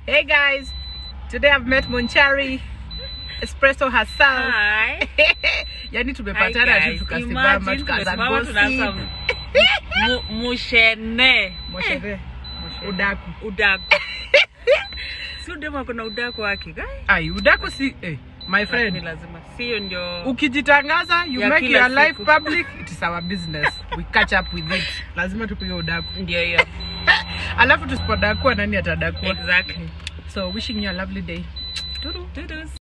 Hey guys, today I've met Monchari Espresso herself. Hi. yani Hi tumepatana tu guys. tukasimama Imagine tukaanza tumesimama tunaanza gossip. mu- mushene Moshere. Udaku. udaku si udemu akona udaku wake guy. Ai, udaku si eh, my Lakini friend. lazima sio ndio Ukijitangaza, you Ya make kila your life siku. public, it is our business. We catch up with it. Lazima tupige udaku. ndio hiyo Alafu tusipodakua nani atadakua? exactly So wishing you a lovely day. Turu. Toodles.